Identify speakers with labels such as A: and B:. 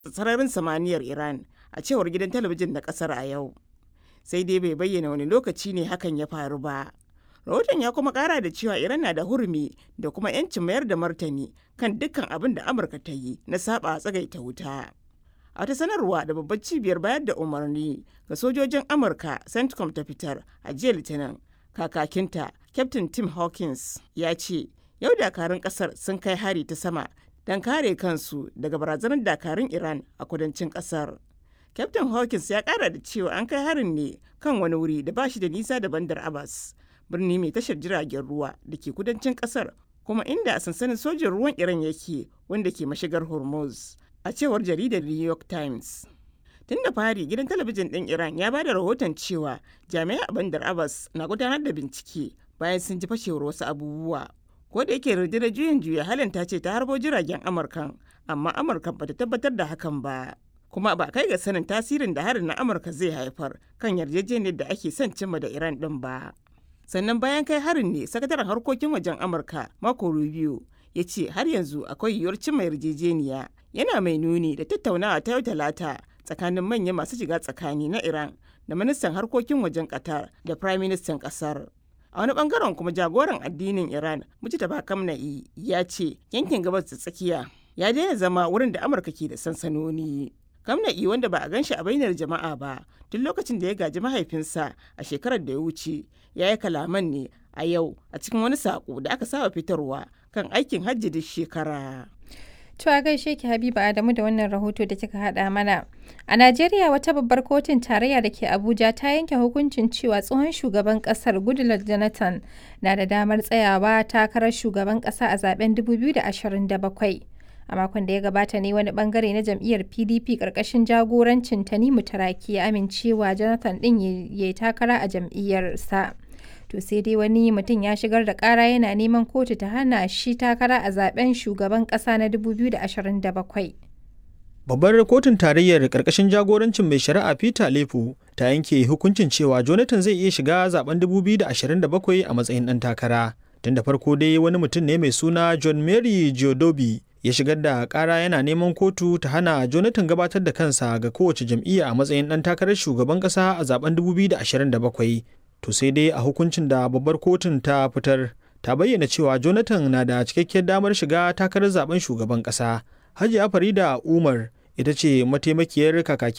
A: sararin samaniyar Iran a cewar gidan talabijin na kasar a yau. Sai dai bai bayyana wani lokaci ne hakan ya faru ba. Rahoton ya kuma kara da cewa Iran na da hurumi da kuma 'yancin mayar da martani kan dukkan abin da Amurka ta yi na saba tsagaita wuta. A wata sanarwa da babbar cibiyar bayar da umarni ga sojojin Amurka CENTCOM ta fitar a jiya Litinin, kakakinta Captain Tim Hawkins ya ce, yau dakarun kasar sun kai hari ta sama don kare kansu daga barazanar dakarun Iran a kudancin kasar. Captain Hawkins ya kara da cewa an kai harin ne kan wani wuri da ba shi da nisa da bandar Abbas, birni mai tashar jiragen ruwa da ke kudancin kasar kuma inda sansanin sojin ruwan Iran yake wanda ke mashigar Hormuz. a cewar jaridar New York Times. Tun da fari gidan talabijin ɗin Iran ya bada rahoton cewa jami'ai a bandar Abbas na gudanar da bincike bayan sun ji fashewar wasu abubuwa. Ko da yake rundunar juyin juya halin ta ce ta harbo jiragen Amurkan, amma Amurkan bata tabbatar da hakan ba. Kuma ba kai ga sanin tasirin da harin na Amurka zai haifar kan yarjejeniyar da ake son cimma da Iran ɗin ba. Sannan bayan kai harin ne sakataren harkokin wajen Amurka Marco Rubio ya ce har yanzu akwai yiwuwar cimma yarjejeniya yana mai nuni da tattaunawa ta yau talata tsakanin manyan masu shiga tsakani na iran da ministan harkokin wajen qatar da prime ministan kasar a wani bangaren kuma jagoran addinin iran mujtaba kamna'i ya ce yankin gabas da tsakiya ya daina zama wurin da amurka ke da sansanoni kamna'i wanda ba a gan shi a bainar jama'a ba tun lokacin da ya gaji mahaifinsa a shekarar da ya wuce ya yi kalaman ne a yau a cikin wani saƙo da aka saba fitarwa kan aikin hajji duk shekara.
B: To a gaishe ki Habiba Adamu da wannan rahoto da kika haɗa mana. A Najeriya wata babbar kotun tarayya da ke Abuja ta yanke hukuncin cewa tsohon shugaban ƙasar Goodluck Jonathan na da damar tsayawa takarar shugaban ƙasa a zaben 2027. A makon da ya gabata ne wani bangare na jam'iyyar PDP ƙarƙashin jagorancin Tanimu Taraki ya amincewa Jonathan ɗin ya yi takara a jam'iyyarsa. to sai dai wani mutum ya shigar da kara yana neman kotu ta hana shi takara a zaben shugaban kasa na 2027
C: babbar kotun tarayyar karkashin jagorancin mai shari'a peter lefu ta yanke hukuncin cewa jonathan zai iya shiga zaben 2027 a matsayin dan takara tun da farko dai wani mutum ne mai suna john mary geodobi ya shigar da kara yana neman kotu ta hana jonathan gabatar da kansa ga kowace jam'iyya a matsayin dan takarar shugaban kasa a zaben 2027 to sai dai a hukuncin da babbar kotun ta fitar ta bayyana cewa jonathan na da cikakkiyar damar shiga takarar zaben shugaban kasa hajiya farida umar ita ce mataimakiyar kakakin